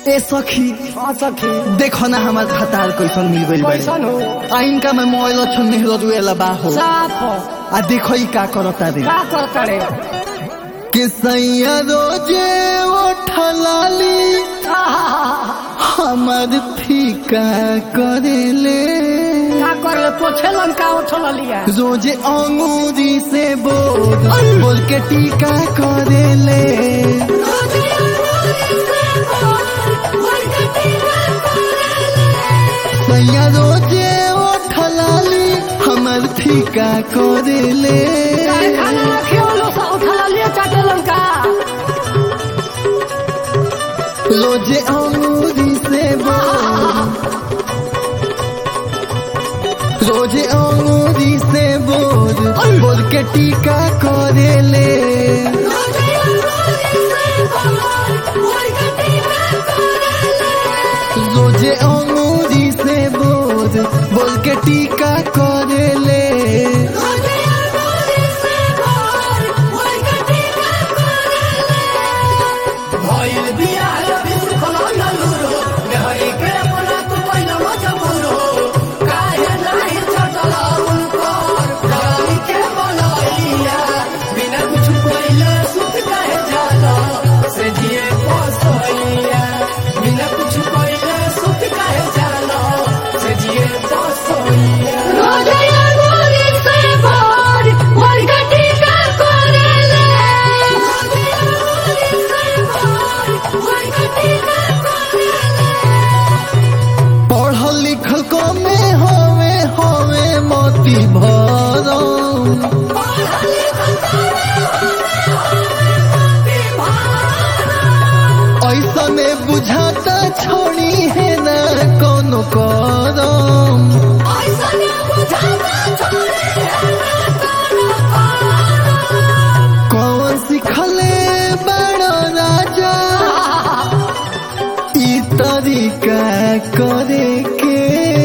ए सखी हाँ सखी देखो ना हमार खतार कैसन मिल गइल बाड़ी कैसन हो आ इनका में मोबाइल छन मेहरो जुएला बा हो साफ हो आ देखो ई का करता रे का करता रे कि सैया रोजे उठलाली हमार फीका करेले का कर ले पोछे लंका उठल लिया रोजे अंगूरी से बोल बोल के टीका करेले सैया रोजे उठलाली हमार फीका करेले काहे खाना रखे लो सा उठल लिया चाटे लंका रोजे अंगूरी से बोल रोजे अंगूरी से बोल बोल के टीका करेले रोजे अंगूरी से बोल बोल के टीका करेले भइल बिया बिस खलन लुरो नेहरी के अपना तू पहिला मजबूरो काहे नाही चटल उनकर डाली के बनैया बिना कुछ पहिले सुत काहे जाला से जिए पसैया बिना कुछ पहिले सुत काहे जाला से जिए पसैया पढ़ल लिखल को में होवे होवे मोती भरम ऐसा में बुझाता छोड़ी है ना कोनो करम कौन सिखले बड़ो राजा ई तरीका करे के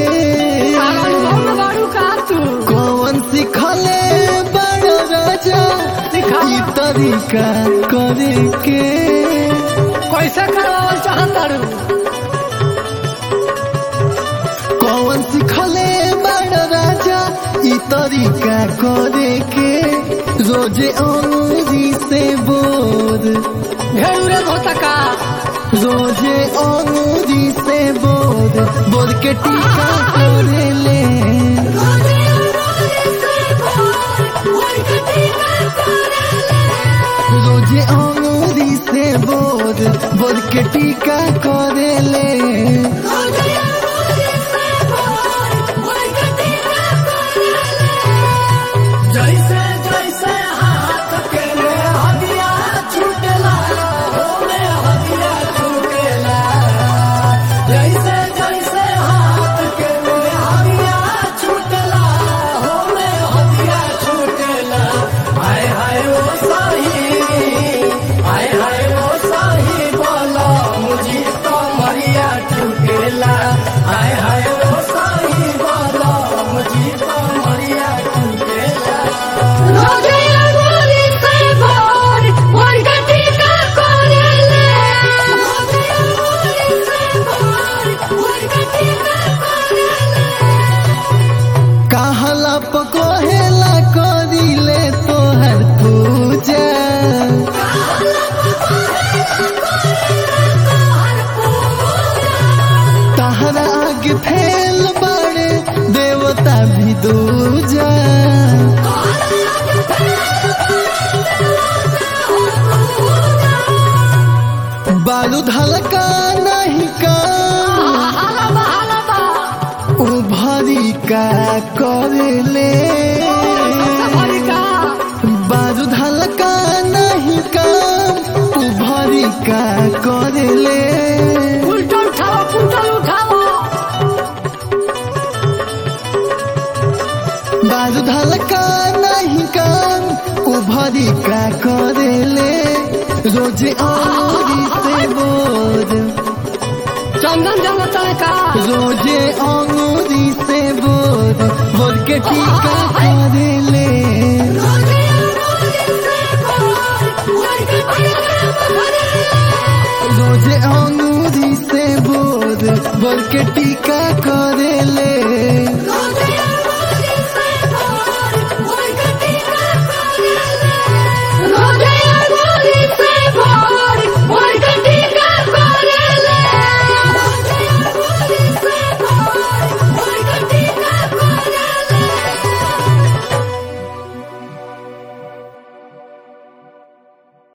कौन सिखले बड़ो राजा ई तरीका करे के कैसे करवावल चाहता रू कौन सिखले बड़ो राजा ई तरीका करे के रोजे अंगूरी से बोल घेरूरे धोता का रोजे अंगूरी से बोल बोल के टीका करे ले रोजे अंगूरी से बोल बोल के टीका करे ले जैसे जैसे हाथ के में हदिया छूटेला हो में हदिया छूटेला जैसे जैसे हाथ के में हदिया छूटेला हो में हदिया छूटेला हाय हाय ओ साही हाय हाय ओ साही बोला मुझे तो मरिया छूटेला हाय हाय ओ साही बोला मुझे तो मरिया छूटेला कहला पकोहेला करिले तोहर पूजा तहरा आगे फैल बड़े देवता भी दूजा बारूद हल्का नहीं का उभरी का करले बारूद हल्का नहीं काम उभरी का करले उल्टा उठाओ उल्टा उठाओ बारूद हल्का नहीं काम उभरी का करले रोज अंगूरी से बोल चंदन जंगल का रोजे अंगूरी से बोल बोल के टीका करले रोजे अंगूरी से के टीका